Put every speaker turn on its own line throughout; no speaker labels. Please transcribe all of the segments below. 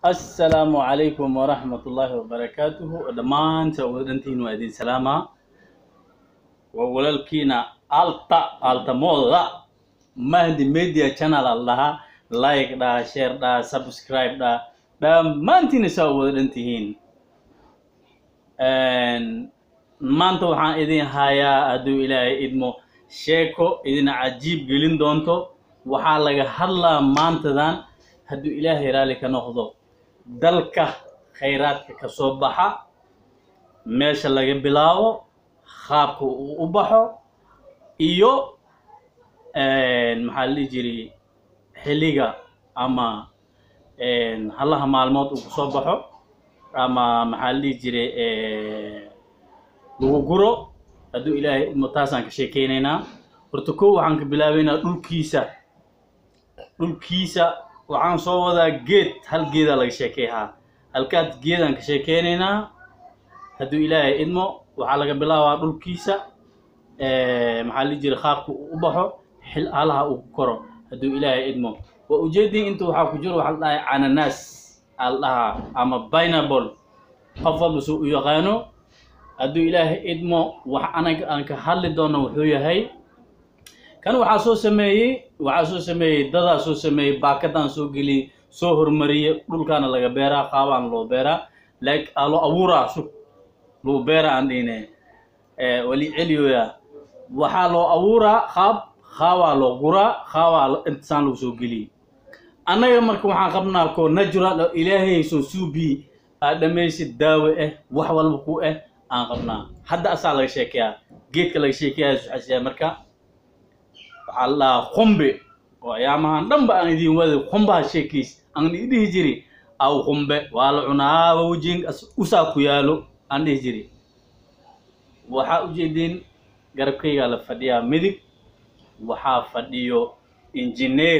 assalaamu calaykum waraxmat ullaahi wabarakaatuhu dhammaanta wadantiin waa idin salaamaa waa walaalkiina alta altamooda mahdi media channel al dhahaa like dhaa share dhaa subscribe dhaa dhammaantiina saa u wada dhan tihiin maanta waxaan idin hayaa hadduu ilaahay idmo sheeko idin cajiib gelin doonto waxaa laga hadlaa maantadan hadduu ilaahay raalli ka noqdo dalka khayraadka ka soo baxa meesha laga bilaabo qaabka uu u baxo iyo maxaa la dhihi jiray xilliga ama halaha maalmood uu kusoo baxo ama maxaa la dhihi jiray lagu guro hadduu ilaahay idmo taasaan ka sheekeynaynaa horta kow waxaan ka bilaabeynaa dhulkiisa dhulkiisa waxaan soo wadaa geed hal geedaa laga sheekeehaa halkaad geedaan ka sheekeynaynaa hadduu ilaahay idmo waxaa laga bilaabaa dhulkiisa maxaa la jira qaabka uu u baxo xil halaha uu ku koro hadduu ilaahay idmo waa ujeedin inta waxaa ku jiro waxaa la dhahay cananaas aa la dhahaa ama binable qof walba suu u yaqaano hadduu ilaahay idmo wax anaga aan ka hadli doono wuxuu yahay kan waxaa soo sameeyey waxaa soo sameeyey dadaa soo sameeyey baakadaan soo geliyey soo hormariyey dhulkaana laga beeraa qaabaan loo beeraa like aa loo abuuraa sug loo beera aan dhihine wali celiyoya waxaa loo abuuraa qaab qaabaa loo guraa qaabaa intasaan lagu soo geliyey annaga marka waxaan qabnaa ko natural oo ilaahay soo suubi aad dhamaysid daawo ah wax walba ku ah aan qabnaa hadda asaa laga sheekeyaa geedka laga sheekeyaa suxasiyaa marka waxaa la dhahaa qumbe oo ayaamahan dhanba aan idin waday qumbaha sheekiis aan dhihi jiri aw qumbe waa la cunaa wawjin usaa ku yaalo aan dhihi jiri waxaa ujeedin garabkaygaa la fadhiyaa midig waxaa fadhiyo injineer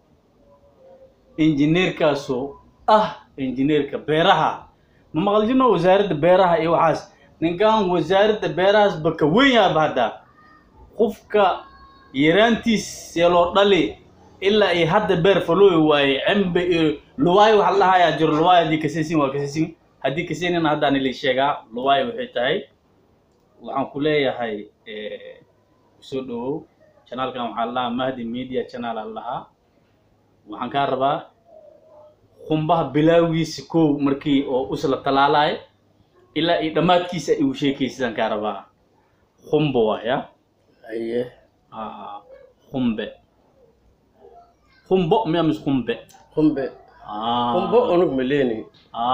injineerkaasoo ah injineerka beeraha ma maqal jirno wasaaradda beeraha iyo waxaas ninkan wasaaradda beerahaas baka weyn yaaba hadda qofka yaraantiis see loo dhali ilaa iyo hadda beer falooyi waaye cembe iyo luwaayo waxa la dhahayaa jiro luwaayo haddii kasaysin waa kasaysin haddii kasaynina haddaan ili sheegaa luwaayo waxay tahay waxaan ku leeyahay soo dhawow chanaalkan waxaa la dhahaa mahdi media channel aan lahaa waxaan kaa rabaa qumbaha bilaawgiisa kow markii oo usla talaalaay ilaa iyo dhammaadkiisa igu sheekaysidaan kaa rabaa qumbo waaya
aye
qumbe qumbo miya mis qumbe
qumbe qumbo unug maleeni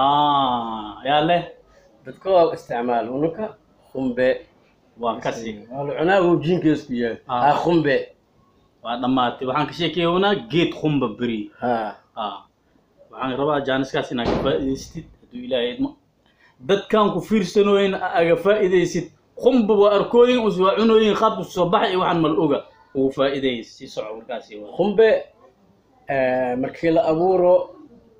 yaa leh
dadka waa isticmaal unuka qumbe
waa kasi
waa la cunaa wuu jiinkeesku yahay
Ah.
ha qumbe
waa dhammaatay waxaan ka sheekeeyoonaa geed qumba beri
ha
waxaan rabaa jaaniskaas inaad ka faa'idaystid hadduu ilaahay idmo dadkan ku fiirsanooyin aga faa'iidaysid qumba waa arkooyin us waa cunooyin qaabku soo baxay iyo waxaan mal oga ugu faa'iideey si soco warkaasi waa
qumbe markii la abuuro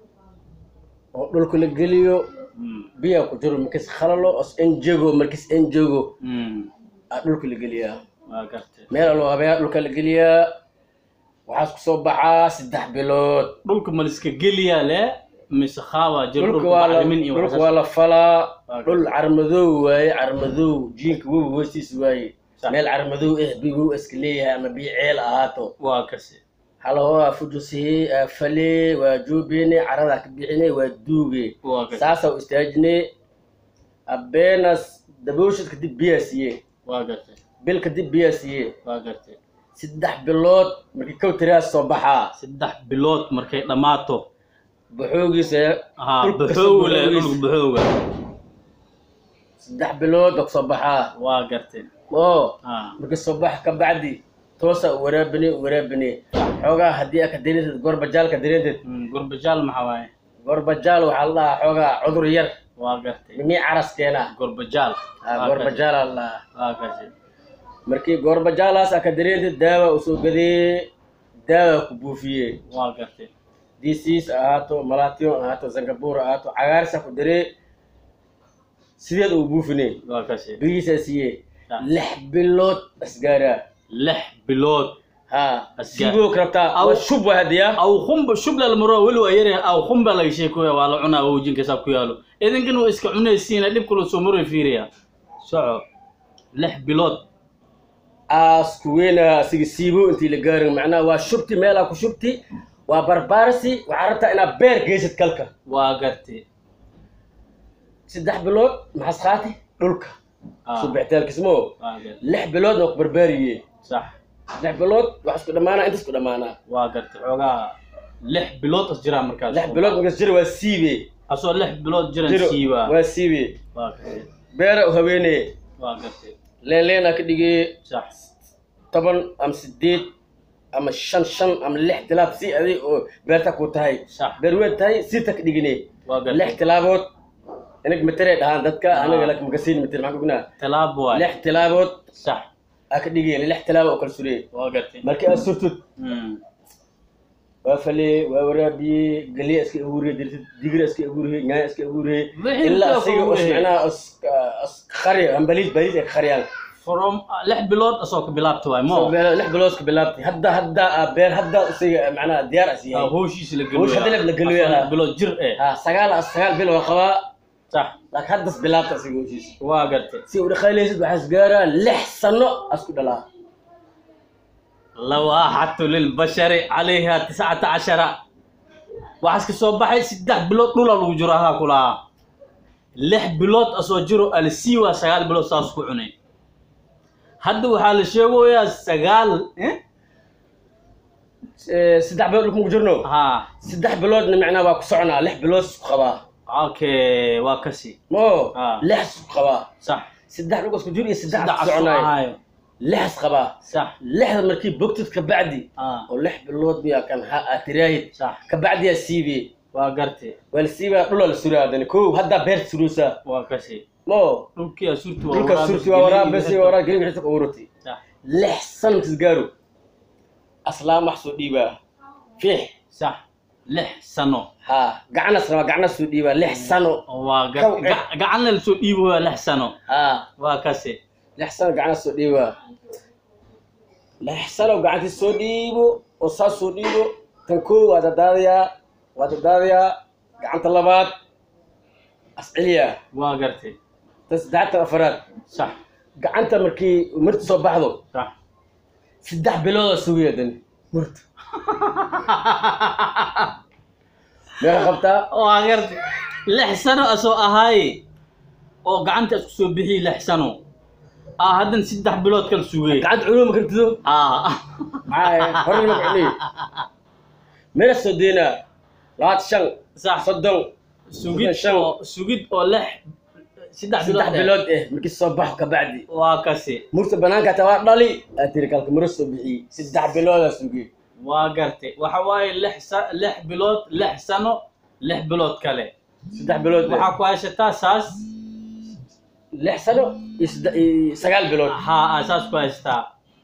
oo dhulka la geliyo
Mm,
biyaa ku jiro markis khalalo os enjego markis enjego
mm,
aa dhulka la geliyaa
waa gartay
meel aloo habeeyaa dhulka la geliyaa waxaas ku soo baxaa saddex bilood
dhulka maliska geliyaa le mise qaabaa jiro
dhulka
dhulka
waa la
bacrimin iyo
dhulka
waxaas.
waa la falaa
Waa
dhul carmadow waaye carmadow jiinka webi hoostiis waaye
Sax.
meel carmadow eh bigow iska leeyahay ama biyo ceel ahaato
waa kasi
halahoa fujusihi aa fale waa joobene caradaa ka bixine waa duuge
waa kasi
saasaa u istaajine abeenas dabooshid kadib biyaa siiye
waa gartay
bil kadib biyaa siiye
waa gartay
saddex bilood markii kow tiraas soo baxaa
saddex bilood markay dhammaato
baxoogiisa
haa
Dhulka
baxooga le
baxoogiis.
dhulka baxooga
saddex bilood baa kusoo baxaa
waa gartay
oo
haa
markii soo bax ka bacdi toosa u waraabine u waraabine xoogaa haddii aad ka dareentid gorbajaal ka dareentid
Mm, gurbajaal maxaa waaye
gorbajaal waxaa la dhahaa xoogaa cudur yar
waa gartay
mimii caras keena
gurbajaal
Ah, gorbajaal aa la dhahaa
waa kasi
markii gorbajaalaas aad ka dareentid daawa usoo gadee daawa ku buufiye
waa gartay
dcs ahaato malation ahaato singapore ahaato cagaarsa ku daree sideed uu buufine
waa kasi
bigiisaa siiye
Ah.
lix bilood asgaaraa
lix bilood
ha
Asgaar.
siiboo karabtaa
Aw-
waa shub waa hadiya
aw khumba shubla lamaro weli waa yare aw khumba laga sheekoya waa la cunaa wajinka saa ku yaalo idinkan waa iska cunaysiina dhib kula soo maroy fiiriya soco lix bilood
aasku weyna asiga siibo intii la gaarin macnaha waa shubti meelaa ku shubti waa barbaarsi waxaa rabtaa inaad beer geysid kalka
waa gartay
saddex bilood maxas qaati dhulka
Ah,
subixitaalkismo
waa gartay
lix biloodna waa ku barbaariye
sax
lix bilood wax isku dhammaanaa inta isku dhammaanaa
waa gartay xoogaa lix bilood as jiraa markaas
lix bilood markas jira waa siibe
asoo lix bilood jiran
jiro
siiba
waa siibe
waa gartay
beera u haweeneye
waa gartay
leen leenaa ka dhigee
sax
toban ama sideed ama shan shan ama lix tilaab si adig oo beerta ku tahay
sax
beer weyn tahay sita ka dhigine
waa
lix
gartay
tilaabood inag matere dhahaan dadka
Ah.
anaga lak magasiin mater maxaan kugnaa
talaab waay
lix tilaabood
sax
aa ka dhigeen lix tilaabo oo kala sureye
waa gartay
markii aad surtud
Mm.
waa falee waa waraabiyey galiya iska abuuriye dirtid digira iska abuuriye nyaanya iska abuuriye
Wixii
ilaa
intaa
asiga
ku
os
abuuriye.
macnaha os os qariyo ambaliis baliis ay ka qariyaan
from lix bilood asoo ka bilaabta waay
So,
mo
beer- lix bilood ka bilaabtay hadda hadda aa beer hadda isiga macnaha diyaar as
Ah,
yahay
howshiisa la
Howsha hadda la geliyo,
Asoo lix
ah.
bilood jir eh
ha sagaal sagaal bil waa qabaa
sax
laakiin haddas bilaabta asiga howshiisa
waa gartay
si u dhaqayleysid waxaa isgaaraa lix sano asku dhalaa
lawaaxatu lilbashari calayha tiscata cashara waxaas ka soo baxay saddex bilood dhula lagu jiro ahaa kulahaa lix bilood asoo jiro alsiiwa sagaal bilood saas ku cunay hadda waxaa la sheegoyaa sagaal eh?
Eh, saddex bilood dhulka maku jirno
ha
saddex biloodna macnaha waa ku soconaa lix bilood isku qabaa
okay waa kasi
mo
Ah.
lix isku qabaa
sax
saddex dhulka isku jir iyo saddex
saddex
isku
asoo
soconaayo
ahaayo
lix is qabaa
sax
lixda markii bogtid ka bacdi
ah
oo lix bilood miyaa kan ha aad tiraahid
sax
ka bacdiyaa siibiye
waa gartay
waa la siibaa dhulaa la suraa haddana kow haddaa beerta suroosaa
waa kasi
mo
dhulkii asurti waa
dhulka
waraabis,
surti waa waraabasi
gelin,
waa waraab gelin wixii ka ururtay
sax
lix sano kisgaaro aslaam wax soo dhiibaa fiix
sax lix sano
ha gacanas rabaa gacanas soo dhiibaa lix sano
waa
Kow, eh.
gacanna lasoo dhiibo waa lix sano
ha
waa kasi
lix sano gacanas soo dhiibaa lix sano gacantii soo dhiibo oo saas soo dhiibo tan koo waa dadaadayaa waa dadaadayaa gacanta labaad asceliyaa
waa gartay
tan saddexatan afaraad
sax
gacanta markii marti soo baxdo
sax
saddex biloodaa sugaya dani marta meeqa qabtaa
waa gartay lix sano asoo ahaaye oo gacanta isku soo bixiye lix sano ah haddan saddex bilood kala sugay
gacanta culuma kartido
ah
maxaa horey ma kacniy meela soo deynaa labaatan shan
sax
soddon
sugid
shan.
oo sugid oo lix saddex
saddex
bilood eh.
bilood eh markii soo baxo ka bacdi
waa kasi
murta banaanka hataa waa dhali aa tiri kalka maro soo bixiyey saddex biloodaa sugay
waa gartay waxa waaye lix sa- lix bilood lix sano lix bilood kale
saddex bilood eh.
waxaa ku haysataa saas
lix sano iyo sadde- iyo sagaal bilood
haa aa saas ku haysataa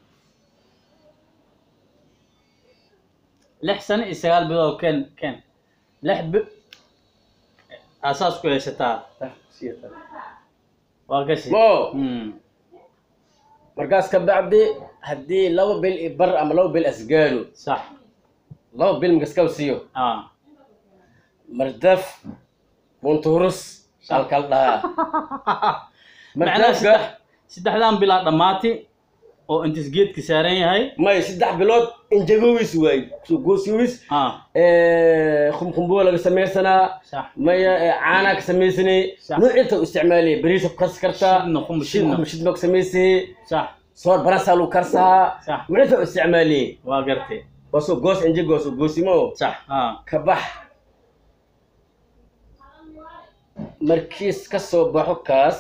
lix sano iyo sagaal bilood ken ken lix bi aa saas ku haysataa waa kasi
mo
Hmm.
markaas ka bacdi haddii laba bil iyo bar ama laba bil asgaaro
sax
laba bil makaskaba siiyo
ah
mardaf bunturus halkal dhahaa
macnaha saddex
mardafka
saddexdan bilaa dhammaati oo intis geedka saaran yahay
may saddex bilood injagowis waay goosiwis
ah
khumkhumbuwa laga samaysanaa
sax
maya eh, caanaa ka samaysanay
Sax.
nuucinta u isticmaalaya beriisa ku karsi kartaa
Shidna, khum shidna.
shidma ku samaysayay
sax
soor barasaa lagu karsahaa
Sax.
nuucinta u isticmaaliyay
waa gartay
waasoo goos injagoos goosimo
sax ah
ka bax markiis ka soo baxo kaas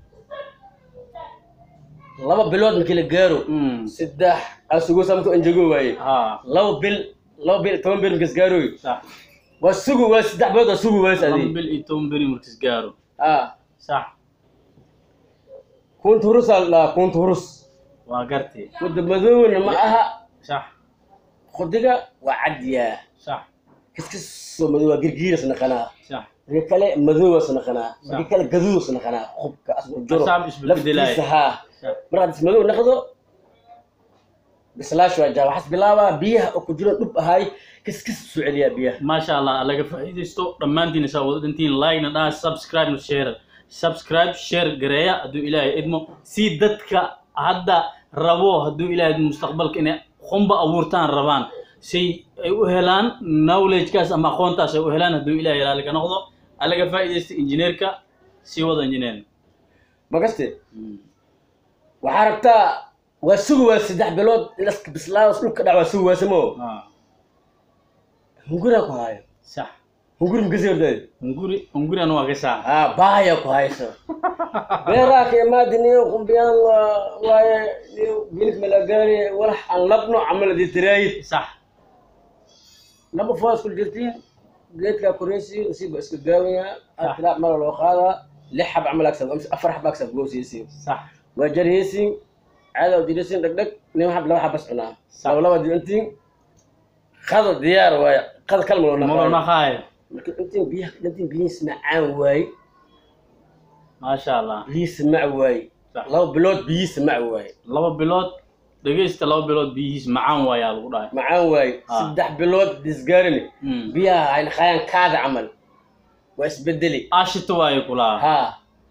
laba bilood markii la gaaro
Mm.
saddex asugosa markuu anjago waaye
ah
laba bil laba bil toban bil markiis gaaroy
sax
waa sugu waay saddex bilood waa sugu waay
laba
adi
bil iyo toban beri markis gaaro
ah
sax
kunta hurus aa la dhahaa kunta hurus
waa gartay
wadda madowna ma aha
sax
khudiga waa cadyaa
sax
kiskasoo madow waa girgiiras naqanaa
sax
marka kale madoowas naqanaa marka kale gaduudas naqanaa qubka asku jiro
Asaab isbeddelaya.
laftiisa haa
sax
markaad ismadow naqdo bislaash waa jaa waxaas bilaabaa biyaha oo ku jiro dhub ahay kiskis soo celiyaa biyaha
maasha allah laga faa'iidaysto dhammaantiin isaa wada dhintiin like-na dhaha subscribe na share subscribe share gareeya hadduu ilaahay idmo si dadka hadda rabo hadduu ilaahay idmo mustaqbalka inay qumba abuurtaan rabaan say ay u helaan knowledge-kaas ama aqoontaas ay u helaan hadduu ilaahay ilaali ka noqdo alaga faa'iidaysta injineerka sii wada injineer
magaste waxaa rabtaa waa sugi waa saddex bilood ilaska bislaadas dhulka dhac waa sugi waasamo
Ah,
hunguraa ku haayo
sax
hunguri makasi hordaay
hunguri hunguri anu waa ka saa
haa baaya ku hayso beeraa ka imaadi niyo qumbiyaan waa waaye niyo bilik malagaari walax aan labno camaladi tiraayid
sax
laba foos kul jirtiin geedkaa koreysi usiiba iska gaawaya atilaa mala loo qaadaa lix xab camal agsab afar xab agsab goosiysi
sax
waa jarheysin caada u direysin dhegdheg nin xab laba xab bas cunaa laba laba diintiin qada diyaar waaye qada kalma loo
molo
naqaayo
naqaayo
marka intiin biyaha intiin biyihiis macaan waaye
maasha allah
biyihiis mac waaye
Sax.
laba bilood biyihiis mac waaye
laba bilood dhegaysta laba bilood biyihiis macaan waayaa lagu dhahay
macaan waaye
Ah.
saddex bilood disgaarini
Mm.
biyaha ayna qaayaan kaada camal waa isbedeli
ashita waayo kulaa
ها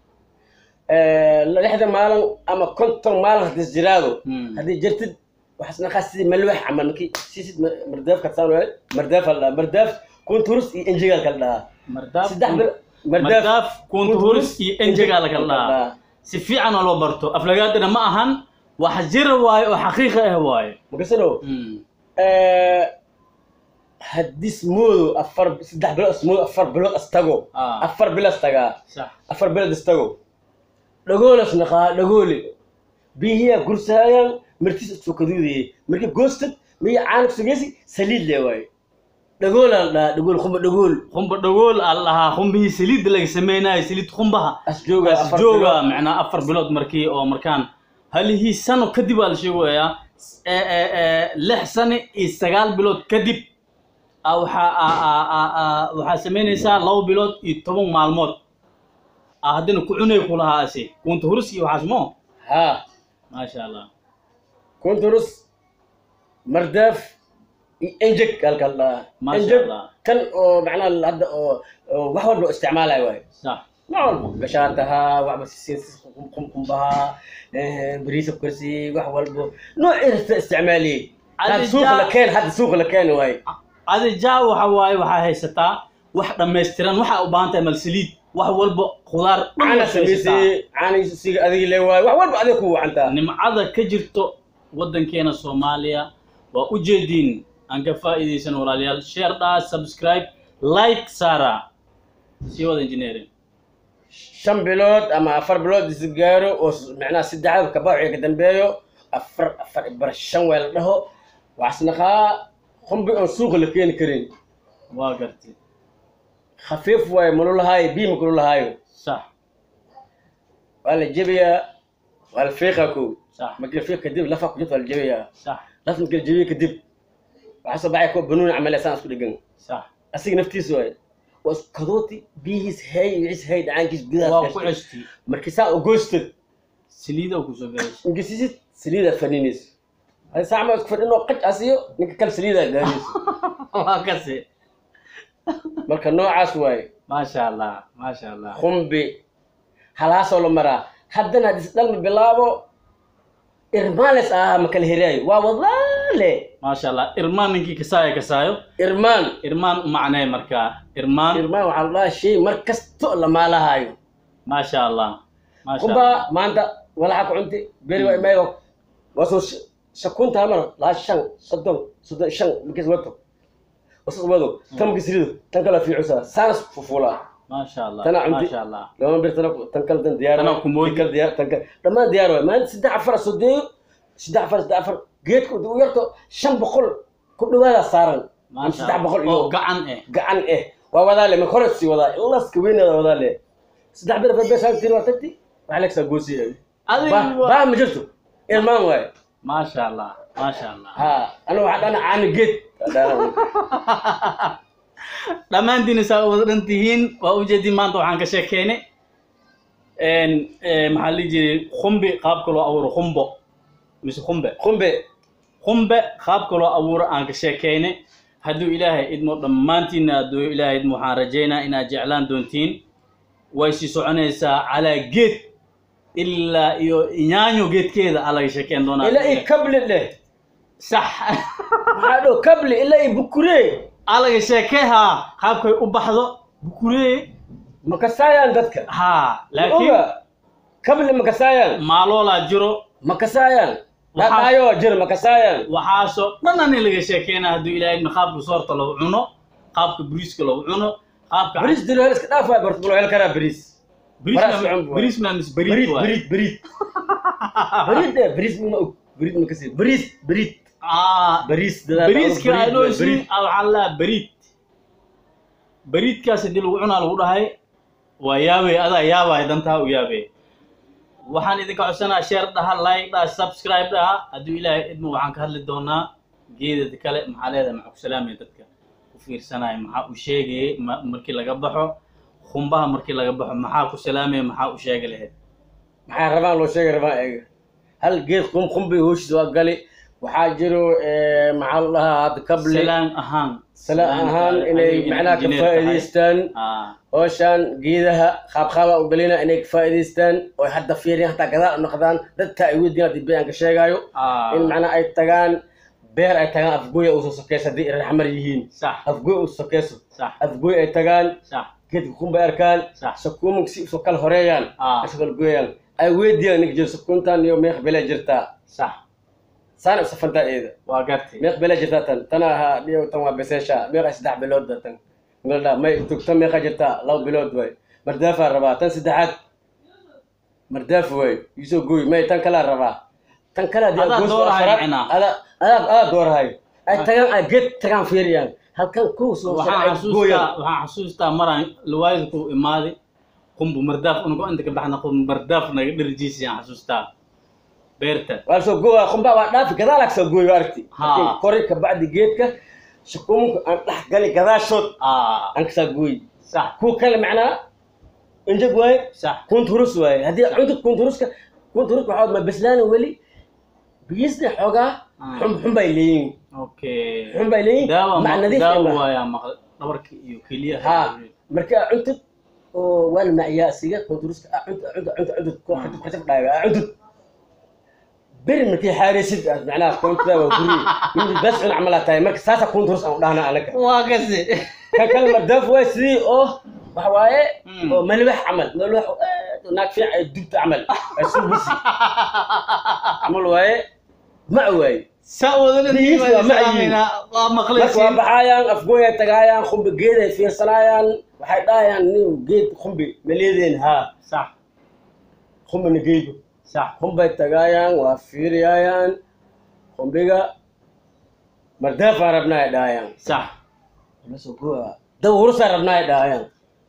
لحظة مالن أما كنت مالن هدي جرادو
مم.
هدي جرتد وحسنا خاصي ملوح عمل مكي سيسد مرداف كتسانو مرداف الله مرداف كنت هرس إنجيل كلا
mardaaf
سدح
kun-
بل مرداف
mardaaf kuntu huris iyo enjega la kala dhahaa si fiican oo loo barto aflagaadana ma ahan wax jira waayo oo xaqiiqa ah waayo
مقصنو
Mm.
هدي سمودو أفر سدح بلو سمودو أفر بلو أستغو
آه.
أفر بلو أستغا
sax
أفر بلو أستغو دغول أسنقا دغولي بيهي قرصايا مرتيس سوكدودي مركي جوستد مي عانك سوغيسي سليل لي واي دغول لا دغول خم دغول
qumba dhagool aa lahaa qumbihii saliidda laga sameynayo saliid qumbaha
أسجوغا أفر
jooga
بلو
macnaa afar bilood markii oo markaan halihii sano kadib aa la sheegayaa ee, ee, ee, lix sano iyo sagaal bilood kadib aa waxaa aa- aa- aa- aa- waxaa samaynaysaa laba bilood iyo toban maalmood aa haddana ku cunay kulahaa ase kunta hurus iyo waxaas mo
ها
maasha allah
كنت رس مرداف انجك قال قال
ما شاء
انجك
الله.
كان أو معناه هذا وحول له استعمالها واي
sax
نعم قشاتها وعبس السيس قم قم قم بها إيه، بريس بكرسي وحول نوع استعمالي هذا
عاد
سوق
جاء-
لكان هذا سوق لكان واي
adi jaa waxa waaye waxaa haysataa wax dhammaystiran waxaa u baahan tahay mal saliid wax walba khudaar dhan
انا
waad haysataa.
سميسي انا سيق هذه اللي واي وحول بعدك هو انت
nimcada ka jirto waddankeena soomaaliya waa u jeediin aan ka faa'iidaysan walaalayaal share dhaa subscribe like saara sii wada engineering
shan bilood ama afar bilood is gaaro oo s- macnaha saddexda kabaaciga ka dambeeyo afar afar bar shan weel dhaho waxasnaqaa qumbi oon suuqa la keeni karin
waa gartay
khafiif waaye malulahaayo biima kululahaayo
sax
waa la jebiyaa waa la fiiqaa kow
sax
markii la fiiq kadib lafa ku jirta waa la jebiyaa
sax
laf markii la jebiyo kadib waxaa soo baxay kuwa banuuni camal saan isku dhegan
sax
asiga naftiisa waaye waa isku kadooti biyihiis hay wixiis hay dhacaankiis
waa
gudahaas
ku
gashtay.
ceshti
markii saa u goostad
saliida kusoo galaysa
ingesisid saliida faninayso hadi saac ma isku fadhinoo qaj asiyo ninka kale saliida gaarayso
waa kasi
marka noocaas waaye
maasha allah maasha allah
qumbi halaasoo la maraa haddana haddii isdhalma bilaabo irmaales ahaa ma kala heraayo waa wadaale
maasha allah irmaan ninkii kasaayo kasaayo
irmaan
irmaan u macnee markaa irmaan
irmaan waxaa la dhahaa shay mar kasto la maalahaayo
maasha allah maasha
qumba
allah
maanta walaxa ku cunti beri waa imaygo waa soo sh- shakunta mar laa shan soddon soddon shan markiis wato wasas wado tan markiis rido tan kala fiicusaa saanas fufulaa
maasha allah
Tana cunti.
maasha allah
lama bir tan tan kale tan diyaar
Tana kumoodi.
tan kale diyaar tan kale dhammaan diyaar waay maalinta saddex afar sodeeyo saddex afar saddex afar geedka u yarto shan boqol ku dhawaada saaran ama
maasha
saddex boqol
allah oo
iyo
gacan eh
gacan eh waa wadaale ma hore sii wadaa ilaska weyneeda wadaale saddex bir afar beeshaan tiri waa tagti waxaa leegsaa goosiya
adiga
baa ma jirto ilmaan waaye
maasha allah maasha allah
ha aniga waxaa dhana caani geed
dhammaantiin saa wada dhan tihiin waa ujeedin maanta waxaan ka sheekeynay n maxaa la dhihi jiray khumbi qaabka loo abuuro khumbo mise khumbe
qumbe
qumbe qaabka loo abuuro aan ka sheekaynay hadduu ilaahay idmo dhammaantiinna hadduu ilaahay idmo waxaan rajaynaa inaad jeclaan doontiin way sii soconaysaa calaa geed ilaa iyo nyaanyo geedkeeda aa laga sheekeyn doonaa
ilaa i kabli dheh
sax
maxaa dho kabli ilaa i bukuree
aa laga sheekay haa qaabkay u baxdo bukuree
ma kasaayaan dadka
haa laakiin
oga kabli ma kasaayaan
maaloolaa jiro
ma kasaayaan
Waxaa-
dhaqaayo jir ma kasaayaan
waxaasoo dhanani laga sheekeynaa hadduu ilaahay idmo qaabka soorta lagu cuno qaabka bariiska lagu cuno qaabka
bariis dilo hel iska dhaafaa barta balo hel karaa bariis faraas
bariisna
cun waay.
bariisna mis
bariid
bariid waay
bariid bariid bariid dheh bariis ma og bariid ma kasi bariis bariid
Ah,
bariis dadaa
bariiska
bariid
ay
waay,
dhooysiin
bariid
waxaa la bariid bariidkaas haddii lagu cunaa lagu dhahay waa yaabay adaa yaabay dantaa u yaabay waxaan idinka codsanaa share dhaha like dhaha subscribe dhaha hadduu ilaahay idmo waxaan ka hadli doonaa geedada kale maxaa leedahay maxaa ku salaamaya dadka ku fiirsanaya maxaa u sheegayay ma- markii laga baxo khumbaha markii laga baxo maxaa ku salaamaya maxaa u sheegi lahayd
maxaa rabaan loo sheegay rabaan eega hal geed qum qumbi hooshiisa waa gali waxaa jiro eh, maxaa la dhahaa hadda kabli
salaan ahaan
salaan ahaan inay macnaha ka faa'iidaystaan
ah
hooshaan geedaha qaabqaaba u galina inay ka faa'iidaystaan oo hadda fiiriyaan hataa gadaal u noqdaan dadka ay weydiin haddii bayaanka sheegaayo
ah
in macnaha ay tagaan beer ay tagaan afgooya usoo sokeyso haddii raxmar yihiin
sax
afgooy u sokeyso
sax
afgooy ay tagaan
sax
geedka kumba arkaan
Sax.
sakuumanka si usoo kala horeeyaan
Ah.
isoo kala gooyaan ay weydiiyaan ninka jiro sakuuntan iyo meeq belee jirtaa
sax
saana u safantaa eeda
waa gartay
meeq belee jirtaa tan tana ahaa dhiyo tan waa beseesha meeqa saddex bilood ba tan mildha may tugta meeqa jirtaa laba bilood waay mardaafaa rabaa tan saddexaad mardaaf waay isoo gooy may tan kalaa rabaa tan kale haddii
Adaa
aad goos
doorahay
afraad-
macnaa.
adaa adaa adaa doorahay ay tagaan ay geed tagaan fiiriyaan halkan kow soo
waxaan
ay gooyaan
xasuustaa waxaan xasuustaa maraan lawaalidku imaaday qumbu mardaaf unugo inta ka baxna qumbu mardaaf naga dherjiisi aan xasuustaa beerta
waa lasoo gooya qumbaa waa dhaafi gadaalaa kasoo gooyo waa aragti
Ha.
laakiin kori ka bacdi geedka shakuumanka aan dhex gali gadaashood
ah
aan kasaa gooy
sax
kuwa kale macnaa injag waaye
sax
kunturus waaye haddii cunta kunturuska kunturuska waxaa ma beslaana weli biyisna xoogaa
Ah.
xum xum bay leeyihin
okay
xum bay leeyihin
daawa
mac
ma-
nadiif
daawa
ma-
waayaa maqal dhabarka iyo keliyaha
ha marka cuntad oo waan macyaa siga kunturuska ah, cunta cunta cunta cunta ko xatib xatib dhaaga ah, cuntad beri markii xaaraysid aad macnaha kuntada waa guri min bas cun camalaa tahay marka saasa kunturus aan u dhahna anaga
waa kasi
kan kale mardaaf waay sidii oo waxa waaye
Mm.
oo malwax camal malwax oo aad u naag fiican ay dubta camal ay subusi camal waaye ma waaye
saa wadana
Biyihiis waa macyiin.
waa
marka waa
maqlaysiin
baxaayaan afgooy ay tagaayaan khumbi geed ay fiirsanaayaan waxay dhahayaan nin geed khumbi ma leedeen haa
sax
khumbina geedo
sax
khumbay tagaayaan waa fiiriyaayaan khumbiga mardaafaa rabnaa ay dhahayaan
sax
dab hurusaa rabnaa ay dhahayaan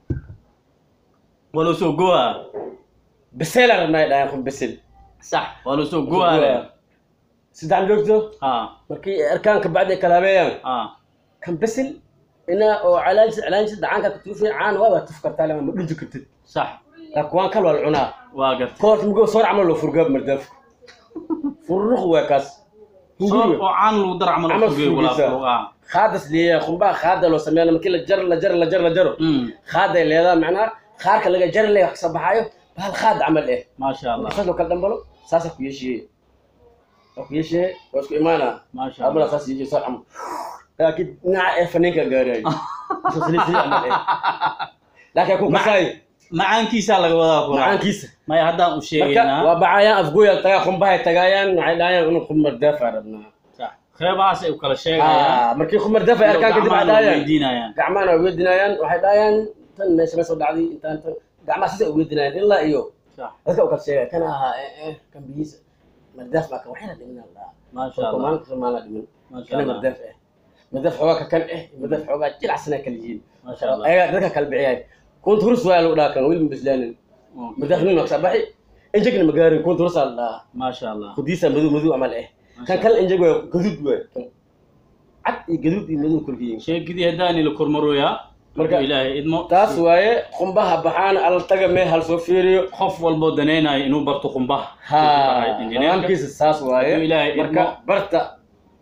waa loo soo goa
biseela rabnaa ay dhahayaan khumbi bisel
sax waa loo soo goa
saddex joogto
ha
markii ay arkaan ka bacdi ay kala habeeyaan
ha
kan bisil inaa oo calaansi calaansi dhacaanka ka tuufay caan waa waa tuf kartaa lama ma dhunti kartid
sax
laakiin waan kal waa la cunaa
waa gartay
koorta mugo soor camal loo furgaab mardaafku fururuq waa kaas
soor
hunguriga
oo caan lagu dar camal
Camal
fugeey walaa
fugiisa.
furuq ah
khaadas leeyahay qumbaa khaada loo sameeya markii la jaro la jaro la jaro la jaro
mm
khaaday leedahay macnaha khaarka laga jari leh wax kasoo baxaayo bahal khaad camal eh
maasha allah
saas loo kala dhambalo saasa ku yeeshiye waa ku yeeshiye waa isku imaanaa
maasha
abala
allah
saas yeeshiye soor camal laakiin dhinaca ee faniinka gaarayo Isoo saliid saliid camal eh laakiin ku kasaayo
macaankiisaa laga wadaa kula
macaankiisa
maya haddaan u
marka
sheegaynaa
waa baxayaan afgooya tagaa qumbahay tagaayaan waxay dhahayaan inuu qumar daafaa rabnaa
sax qeybahaas ay u kala sheegayaan
Ah, markii qumar daafay arkaan kadib waxay
gacmaha
dhahayaan
weydiinayaan
gacmahana way weydinayaan waxay dhahayaan tan meesha ma soo dhacday intaan tan gacmaha sisa u weydinayaan ilaa iyo
sax
dadka u kala sheegaya kan ahaa eh eh kan biyiisa mardaaf baa kan waxayna dhimin aldhaa
maasha allah
maalinka soomaalina dhimin
maasha
kana
allah
mardaaf eh mardaaf xoogaa ka kan eh mardaaf xoogaa jilacsanaa kala yihiin
maasha allah
ayagaa dadka kala bixiyay kunta hurus waa lagu dhaha kan weli ma bislaanin mardaaf nin maksa baxi injegna magaarin kunta hurus aa la dhahaa
maasha allah
kudiisa madow madow camal eh kan kale injeg waa gaduud waay kan cad iyo gaduud iyo madow kulkiyin
sheegidii haddaani la kormarooyaa
Marka-
marka ilaahay idmo
taas waaye qumbaha baxaan alla taga mee hal soo fiiriyo
qof walboo danaynayo inuu barto qumbaha
ha nidaamkiisa saas waaye
Hadduu Ilaahay
marka
idmo.
barta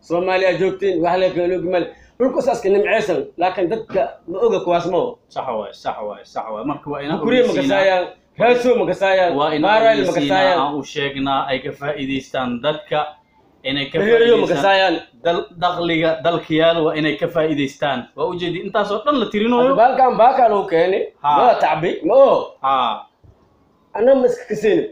soomaaliya joogtiin wax la kala ogi male dhulka saaska nimceysan laakiin dadka ma oga kuwaas ma o
sax waay sax waay sax waay marka waa inaan
kuriya ma
ogeysiinaa-
kasaayaan raaso ma kasaayaan
waa inaan
maarayl ma
ogeysiinaa
kasaayaan
aan u sheegnaa ay ka faa'iidaystaan dadka inay ka
beheriyo ma
faa'iidaystaan
kasaayaan
dal dakhliga dalkayaal waa inay ka faa'iidaystaan waa ujeedi intaasoo dhan la tirinayo
baalkan baakaa lagu keeni
Ha.
waa tacbi ma o
ha
anna ma iska kasini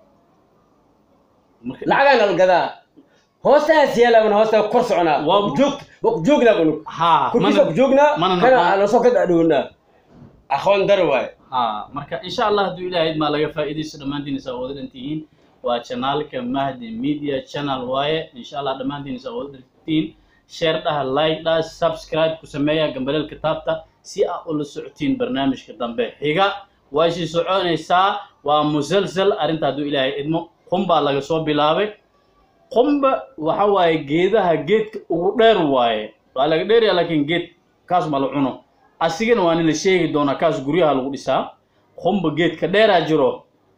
marka
lacagaan algadaa hoostaas yeelaban hoostaa kor soconaa
Waa-
waa ku joogta waa ku joognaa banug
ha
kurkiisa ku
mana
joognaa
mana
kana
naqaan.
aan soo ka dhadhownaa aqoon daro waaye
ha marka insha allah hadduu ilaahay maa laga faa'iidaysto dhammaantiin isaa wada dhantihiin waa chanaalka mahdi media channel waaye insha allah dhammaantiin isaa wada dhantihiin share dhaha like dhaha subscribe ku sameeya gambaleelka taabta si aa ula socotiin barnaamijka dambe xiga way sii soconaysaa waa musalsal arrinta hadduu ilaahay idmo qumbaa laga soo bilaabay qumba waxa waaye geedaha geedka ugu dheer waaye waa laga dheeraya laakiin geed kaas ma la cuno asigana waa nila sheegi doonaa kaas guryaha lagu dhisaa qumba geedka dheeraa jiro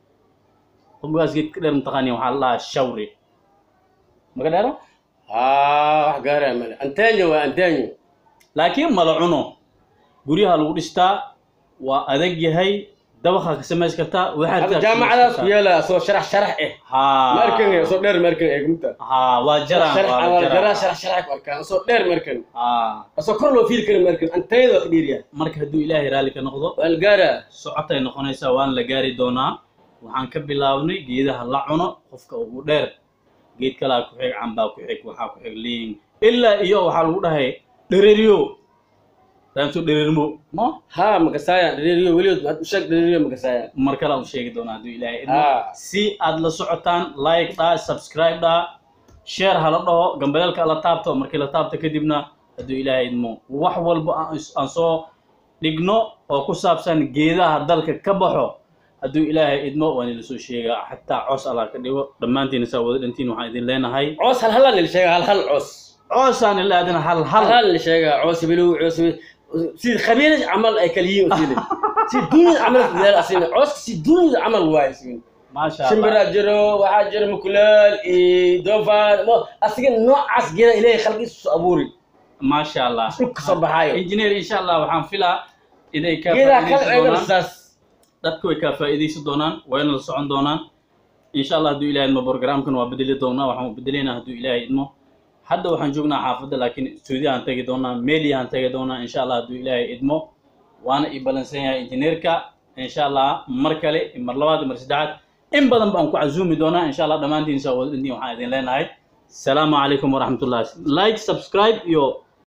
qumbahaas geedka dheer mataqaaniin waxaa la dhahaa shawri maka dheero
haa wax gaaraya male antenyo waa antenyo
laakiin ma la cuno guryaha lagu dhistaa waa adag yahay dabaqa ka samays kartaa waxaad
hadda
ka
jaamacadaas ku
samays
yaala soo sharax sharax eh
haa
markan soo dheer markan eegmta
haa waa jaraan
sharax
waa
awal
jaraan.
jaraa sharax sharax ku arkaan soo dheer markan
haa
soo kor loo fiiri kara markan antenyada waa ka dhiiriya
marka hadduu ilaahay raalli ka noqdo
waa la gaaraa
socotay noqonaysaa waan la gaari doonaa waxaan ka bilaabnay geedaha la cuno qofka ugu dheer geed kalaa ku xig cambaa ku xig waxaa ku xig liin ilaa iyo waxaa lagu dhahay dhereriyo raamso dhereermo no
haa makasaayaan dhaliiliyo weligood maad u sheeg dhaliiliyo makasaayaan
mar kale aan u sheegi doonaa hadduu ilaahay idmo
Ah.
si aad la socotaan like dhaa subscribe dhaa share hala dhaho gambaleelka la taabto markii la taabto kadibna hadduu ilaahay idmo wax walba aan is- aan soo dhigno oo ku saabsan geedaha dalka ka baxo hadduu ilaahay idmo waan ila soo sheegaa xataa coos allah ka dhigo dhammaantiin saa wada dhantiin waxaan idin leenahay
coos hal halaan la sheegaa hal hal coos
coosaan ila aadina hal
hal
hal
hal la sheegaa coos bilow coos sida khabiiras camal ay kala yihiin usile si dunyada camal dadaal asina cooska si dunyada camal waaye asina
maasha allah
shimbiraa jiro waxaa jiro mukulaal iyo doofaar mo asiga noocaas geeda ilaahay khalqiisa soo abuuri
maasha allah
dhulka kasoo baxaayo
engineer insha allah waxaan filaa inay ka
geedaha kala
faa'iidaysan
eegana
doonaan
saas
dadku way kaa faa'iidaysan doonaan wayna la socon doonaan insha allah hadduu ilahay idmo programkan waa bedeli doonaa waxaan bedelaynaa hadduu ilaahay idmo hadda waxaan joognaa xaafadda laakiin stuudiyahaan tegi doonaa meeliyahaan tegi doonaa insha allah hadduu ilaahay idmo waana ii balansan yahay injineerka insha allah mar kale mar labaad iyo mar saddexaad in badan baan ku casuumi doonaa insha allah dhammaantiin saa wada dhintiin waxaan idin leenahay السلام عليكم ورحمة الله لايك سبسكرايب يو